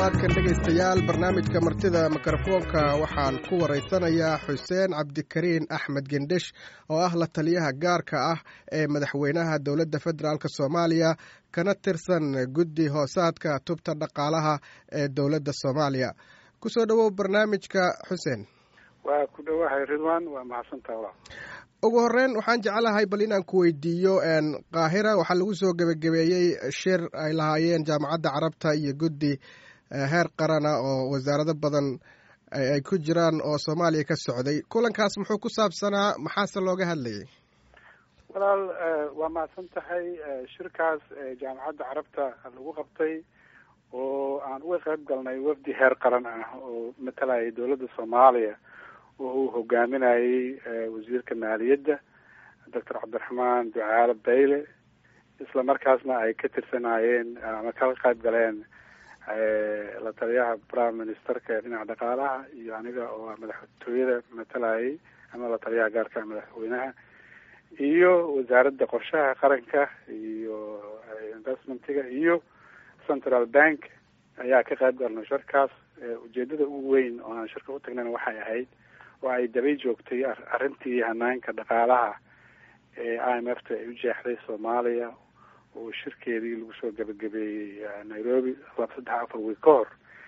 toddobaadkan dhegaystayaal barnaamijka martida mikrofoonka waxaan ku waraysanayaa xuseen cabdikariin axmed gendhesh oo ah la taliyaha gaarka ah ee madaxweynaha dowladda federaalk soomaaliya kana tirsan guddi hoosaadka tubta dhaqaalaha ee dowladda soomaaliya kusoo dhowow barnaamijka xuseen waa ku dhowahay ridwan waa mahadsantaa walaal ugu horeyn waxaan jeclahay bal inaan ku weydiiyo qaahira waxaa lagu soo gebagabeeyey shir ay lahaayeen jaamacadda carabta iyo guddi heer qarana oo wasaarado badan ay ku jiraan oo soomaaliya ka socday kulankaas muxuu ku saabsanaa maxaase looga hadlayay walaal waa mahadsan tahay shirkaas jaamacadda carabta lagu qabtay oo aan uga qayb galnay wafdi heer qaran ah oo matalayay dowladda soomaaliya oo uu hogaaminayey wasiirka maaliyadda doctor cabdiraxmaan ducaale bayle isla markaasna ay ka tirsanaayeen ama ka qayb galeen la taliyaha prime ministerka ee dhinaca dhaqaalaha iyo aniga oo madaxtooyada matalayay ama la taliyaha gaarka madaxweynaha iyo wasaaradda qorshaha qaranka iyo investmentiga iyo central bank ayaa ka qayb galnay shirkaas ujeedada ugu weyn oo aan shirka u tagnayna waxay ahayd oo ay dabay joogtay arrintii hanaanka dhaqaalaha ee i m f ta ay u jeexday soomaaliya oo shirkeedii lagu soo gebagabeeyey nairobi laba saddex afar wiil ka hor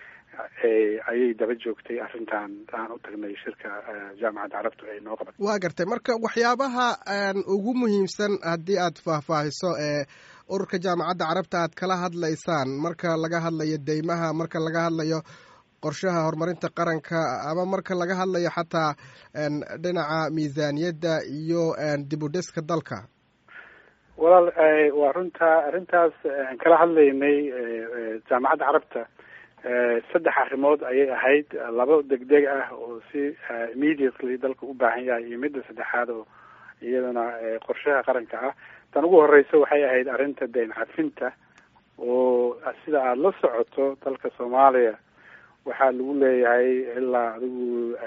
ayay daba joogtay arrintan aan u tagnay shirka jaamacadda carabtu ay noo qabatay waa gartay marka waxyaabaha ugu muhiimsan haddii aad faahfaahiso ee ururka jaamacadda carabta aad kala hadlaysaan marka laga hadlayo deymaha marka laga hadlayo qorshaha horumarinta qaranka ama marka laga hadlayo xataa dhinaca miisaaniyadda iyo dib u dhiska dalka walaal waa runta arrintaas aan kala hadlaynay jaamacadda carabta saddex arrimood ayay ahayd laba degdeg ah oo si immediately dalka u baahan yahay iyo midda saddexaad oo iyadana qorshaha qaranka ah tan ugu horeysa waxay ahayd arrinta dayn cafinta oo sida aada la socoto dalka soomaaliya waxaa lagu leeyahay ilaa adigu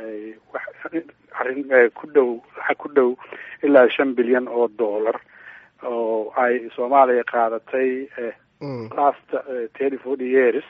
arrin ku dhow lacag ku dhow ilaa shan bilyan oo dollar oo ay soomaaliya qaadatay last thirty forty years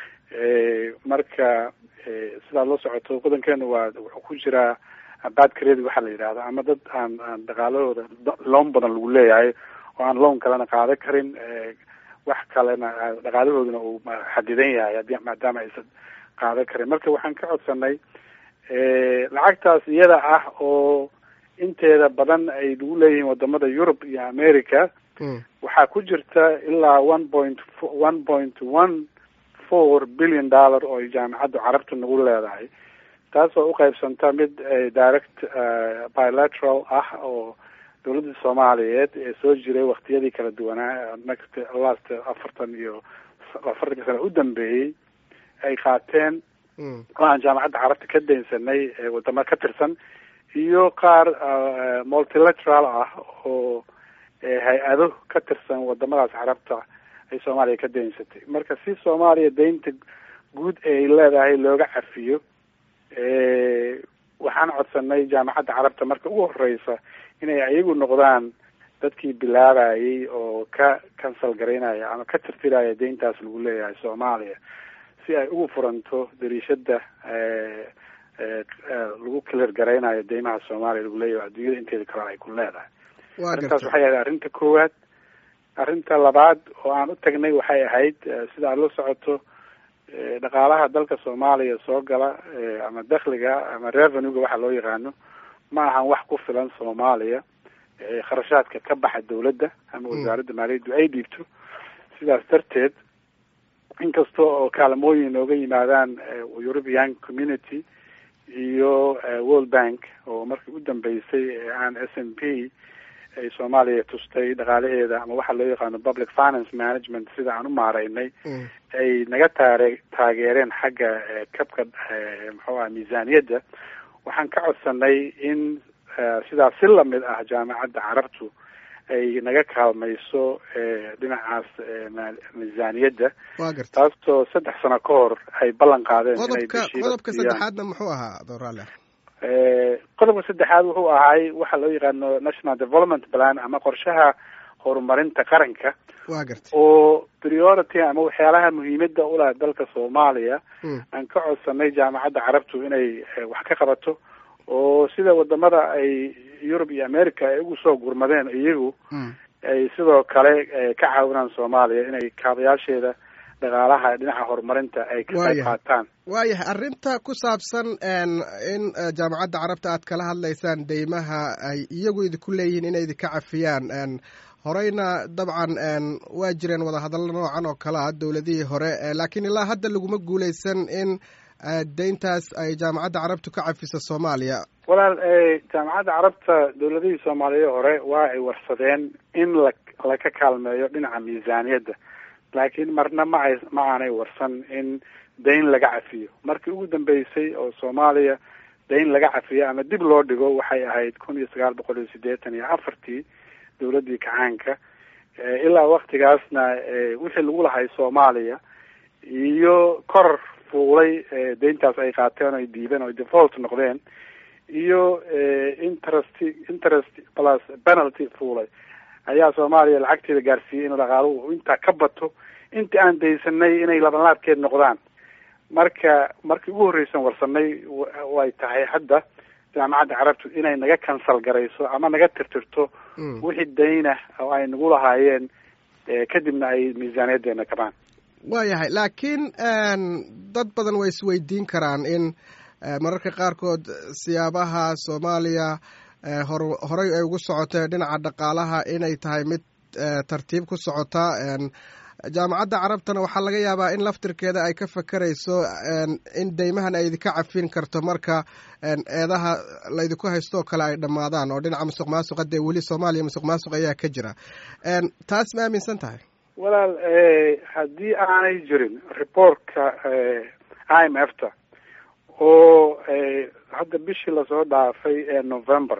marka sidaad la socoto wadankeena waa wuxuu ku jiraa bad credit waxaa la yidhahda ama dad aan aan dhaqaalahooda loon badan lagu leeyahay oo aan loan kalena qaadan karin wax kalena dhaqaalahooduna uu xadidan yahay hadii maadaama aysan qaadan karin marka waxaan ka codsanay lacagtaas iyada ah oo inteeda badan ay lagu leeyihiin wadamada yurub iyo america waxaa ku jirta ilaa one point one point one four billion dollar oo jaamacadda carabta nagu leedahay taas oo uqaybsanta mid direct bilateral ah oo dowladda soomaaliyeed ee soo jiray waktiyadii kala duwanaa next last afartan iyo afartanka sano u dambeeyey ay qaateen oo aan jaamacadda carabta ka daynsanay wadamo ka tirsan iyo qaar multilateral ah oo hay-ado ka tirsan wadamadaas carabta ay soomaaliya ka daynsatay marka si soomaaliya daynta guud ay leedahay looga cafiyo waxaan codsanay jaamacadda carabta marka ugu horeysa inay ayagu noqdaan dadkii bilaabayay oo ka cancel garaynaya ama ka tirtiraya dayntaas lagu leeyahay soomaaliya si ay ugu furanto dariishada lagu clear garaynayo deymaha soomaaliya lagu leeyahay adduunyada inteeda kalena ay ku leedahay arrintaas waxay ahayd arrinta koowaad arrinta labaad oo aan u tagnay waxay ahayd sida aad la socoto dhaqaalaha dalka soomaaliya soo gala ama dakhliga ama revenuega waxa loo yaqaano ma ahan wax ku filan soomaaliya kharashaadka ka baxa dawladda ama wasaaradda maaliyaddu ay dhiibto sidaas darteed inkasta oo kaalmooyin nooga yimaadaan european community iyo world bank oo markii u dambeysay aan s n p ay soomaaliya tustay dhaqaalaheeda ama waxa loo yaqaano public finance management sida aan u maaraynay ay naga taare taageereen xagga kabka muxuu aha miisaaniyadda waxaan ka codsanay in sidaas si lamid ah jaamacadda carabtu ay naga kaalmayso dhinacaas miisaaniyadda taasoo saddex sano ka hor ay ballan qaadeen qodobka qodobka saddexaadna muxuu ahaa doraale qodobka saddexaad wuxuu ahay waxa loo yaqaano national development plan ama qorshaha horumarinta qaranka wa garta oo priority ama waxyaalaha muhiimada uleh dalka soomaaliya aan ka codsanay jaamacadda carabtu inay wax ka qabato oo sida wadamada ay yurub iyo america ay ugu soo gurmadeen iyagu ay sidoo kale ka caawinaan soomaaliya inay kaabayaasheeda dhaqaalaha dhinaca horumarinta ay ka qayb qaataan waayahay arrinta ku saabsan in jaamacadda carabta aad kala hadlaysaan deymaha ay iyagu idinku leeyihiin inay idinka cafiyaan horeyna dabcan waa jireen wadahadallo noocan oo kale ah dowladihii hore laakiin ilaa hadda laguma guuleysan in deyntaas ay jaamacadda carabtu ka cafiso soomaaliya walaal jaamacadda carabta dowladihii soomaaliya hore waa ay warsadeen in la laka kaalmeeyo dhinaca miisaaniyadda laakiin marna ma ay ma aanay warsan in dayn laga cafiyo markii ugu dambeysay oo soomaaliya dayn laga cafiyo ama dib loo dhigo waxay ahayd kun iyo sagaal boqol iyo siddeetan iyo afartii dowladdii kacaanka ilaa waktigaasna wixii lagu lahay soomaaliya iyo koror fuulay deyntaas ay qaateen oy diibeen oy default noqdeen iyo interest interest plus penalty fuulay ayaa soomaaliya lacagteeda gaarsiiyey inuu dhaqaaluhu intaa ka bato intii aan daysanay inay labanlaabkeed noqdaan marka markii ugu horreysan warsanay way tahay hadda jaamacadda carabtu inay naga kansal garayso ama naga tirtirto wixii dayna oo ay nagu lahaayeen kadibna ay miisaaniyadeena kabaan waayahay laakiin dad badan way isweydiin karaan in mararka qaarkood siyaabaha soomaaliya hor horey ay ugu socotee dhinaca dhaqaalaha inay tahay mid tartiib ku socota jaamacadda carabtana waxaa laga yaabaa in laftirkeeda ay ka fakerayso in deymahan ay idinka cafin karto marka eedaha laydinku haystoo kale ay dhammaadaan oo dhinaca musuq maasuqa dee weli soomaaliya musuq maasuq ayaa ka jira taas ma aaminsan tahay walaal haddii aanay jirin reportka i m f ta oo hadda bishii lasoo dhaafay ee november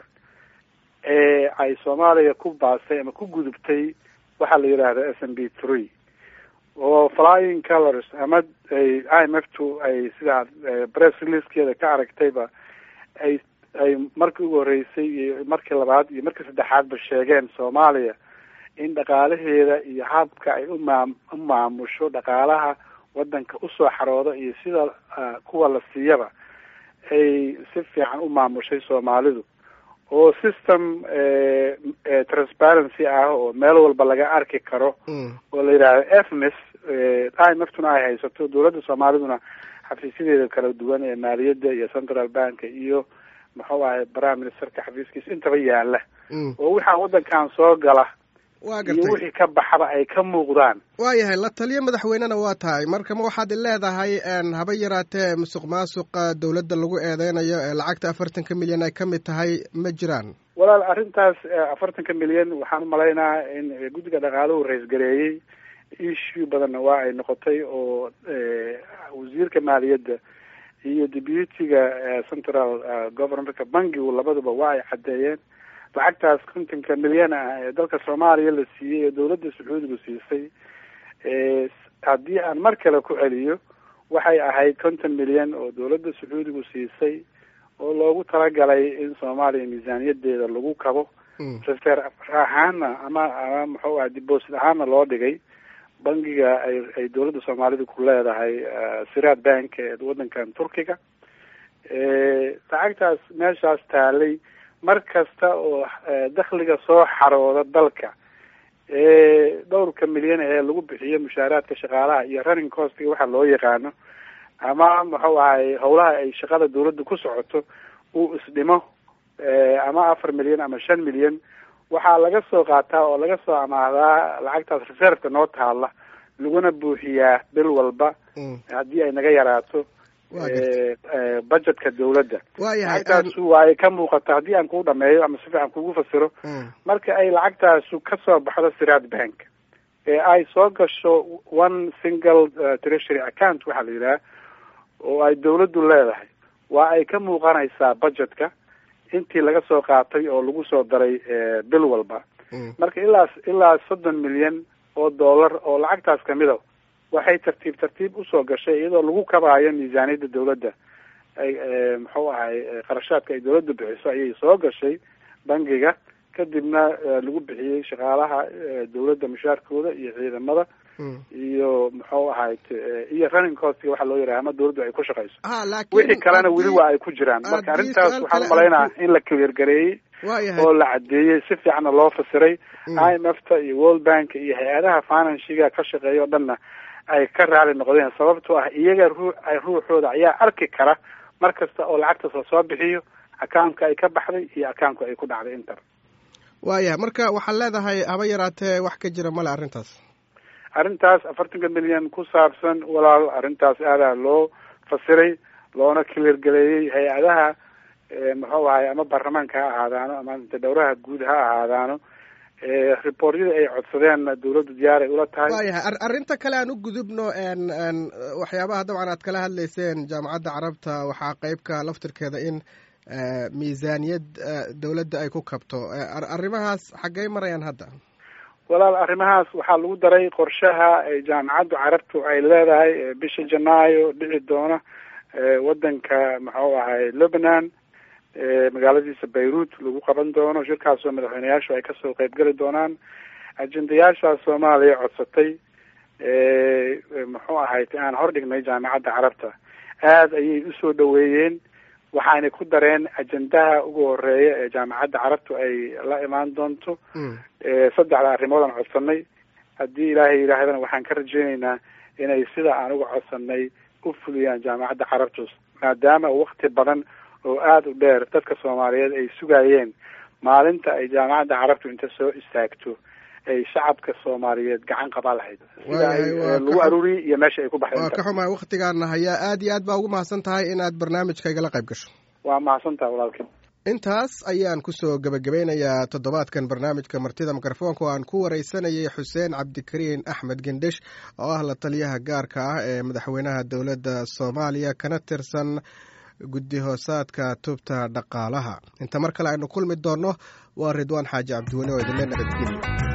ee ay soomaaliya ku baastay ama ku gudubtay waxaa la yidhaahda s m b three oo flying colors ama i m f tu ay sidaa press releasekeeda ka aragtayba ay ay markii ugu horreysay iyo markii labaad iyo markii saddexaadba sheegeen soomaaliya in dhaqaalaheeda iyo habka ay umaa u maamusho dhaqaalaha waddanka usoo xarooda iyo sida kuwa la siiyaba ay si fiican u maamushay soomaalidu oo system transparency ah oo meel walba laga arki karo oo la yidhaahdo efmis i m f tuna ay haysato dowladda soomaaliduna xafiisyadeeda kala duwan ee maaliyadda iyo central bank iyo muxuu ahay prime ministerka xafiiskiisa intaba yaala oo waxaa waddankan soo gala wa iyo gartay wixii ka baxaba ay ka muuqdaan waayahay la taliyo madaxweynena waa tahay marka ma waxaad leedahay haba yaraatee musuq maasuqa dowladda lagu eedeynayo ee lacagta afartanka milyan ay ka mid tahay ma jiraan walaal arrintaas afartanka milyan waxaan umalaynaa in guddiga dhaqaaluhu ra-isgareeyey issue badanna waa ay noqotay oo wasiirka maaliyadda iyo deputyga central governorka bankigu labaduba waa ay caddeeyeen lacagtaas kontonka milyan ah ee dalka soomaaliya la siiyey ee dowladda sacuudigu siisay haddii aan mar kale ku celiyo waxay ahayd konton milyan oo dowladda sacuudigu siisay oo loogu talagalay in soomaaliya miisaaniyadeeda lagu kabo reser ahaana ama ama muxuu aha deposit ahaana loo dhigay bankiga ay ay dowladda soomaalida ku leedahay siraad bank ee waddankan turkiga lacagtaas meeshaas taalay mar kasta oo dakhliga soo xarooda dalka dhowrka milyan ee lagu bixiyo mushaaraadka shaqaalaha iyo running costiga waxa loo yaqaano ama muxuu ahay howlaha ay shaqada dawladda ku socoto uu isdhimo ama afar milyan ama shan milyan waxaa laga soo qaataa oo laga soo amaahdaa lacagtaas reserveka noo taala laguna buuxiyaa bil walba haddii ay naga yaraato budgetka dawladda lacagtaasu waa ay ka muuqata haddii aan kuu dhameeyo ama si fiican kugu fasiro marka ay lacagtaasu kasoo baxdo siraad bank ee ay soo gasho one single treasury account waxaa la yidhaha oo ay dawladdu leedahay waa ay ka muuqanaysaa budgetka intii laga soo qaatay oo lagu soo daray bil walba marka ilaa ilaa soddon milyan oo dollar oo lacagtaas kamid a waxay tartiib tartiib usoo gashay iyadoo lagu kabaayo miisaaniyadda dawladda ay muxuu ahay qarashaadka ay dawladda bixiso ayay soo gashay bangiga kadibna lagu bixiyey shaqaalaha dawladda mushaarkooda iyo ciidamada iyo muxuu ahayd iyo running costga waxa loo yaraha ama dawladdu ay ku shaqayso wixii kalena weli waa ay ku jiraan marka arrintaas waxaan umalaynaa in la clear gareeyey oo la cadeeyey si fiicanna loo fasiray i m f ta iyo world bank iyo hay-adaha financiga ka shaqeeya o dhanna ay ka raali noqdeen sababtoo ah iyaga ruu ruuxooda ayaa arki kara mar kasta oo lacagtaas la soo bixiyo accountka ay ka baxday iyo accountka ay ku dhacday inter waayahay marka waxaad leedahay haba yaraatee wax ka jira male arrintaas arrintaas afartanka milyan ku saabsan walaal arrintaas aadaa loo fasiray loona clear galeeyey hay-adaha muxuu ahay ama baarlamaanka ha ahaadaano ama dhowraha guud ha ahaadaano reportyada ay codsadeen dawladdu diyaar ay ula tahay waayahay arrinta kale aan u gudubno waxyaabaha dabcan aad kala hadlayseen jaamacadda carabta waxaa qeybka laftirkeeda in miisaaniyad dawladda ay ku kabto arrimahaas xaggey marayaan hadda walaal arrimahaas waxaa lagu daray qorshaha jaamacaddu carabtu ay leedahay bisha janaayo dhici doona waddanka muxuu ahay lebanon magaaladiisa beirut lagu qaban doono shirkaasoo madaxweyneyaashu ay kasoo qeybgeli doonaan ajendayaashaa soomaaliya codsatay muxuu ahayd aan hordhignay jaamacadda carabta aada ayay usoo dhaweeyeen waxaanay ku dareen ajendaha ugu horeeya ee jaamacadda carabtu ay la imaan doonto saddexda arrimood aan codsanay haddii ilaahay yidhaahdana waxaan ka rajeyneynaa inay sida aan uga codsanay u fuliyaan jaamacadda carabtu maadaama wakti badan oo aada u dheer dadka soomaaliyeed ay sugayeen maalinta ay jaamacadda carabtu inta soo istaagto ay shacabka soomaaliyeed gacan qabaa lahayd sida ay lagu aruuriyey iyo meesha ay ku baxday waa ka xumahay waktigaana hayaa aad iyo aad baa ugu mahadsan tahay inaad barnaamijka igala qayb gasho waa mahadsan tahay walaalkii intaas ayaan kusoo gebagabeynayaa toddobaadkan barnaamijka martida mikrofoonka oo aan ku wareysanayay xuseen cabdikariin axmed gendhesh oo ah la taliyaha gaarka ah ee madaxweynaha dowladda soomaaliya kana tirsan guddi hoosaadka tubta dhaqaalaha inta mar kale aynu kulmi doonno waa ridwaan xaaji cabdiweli oo idinle nabadgeliya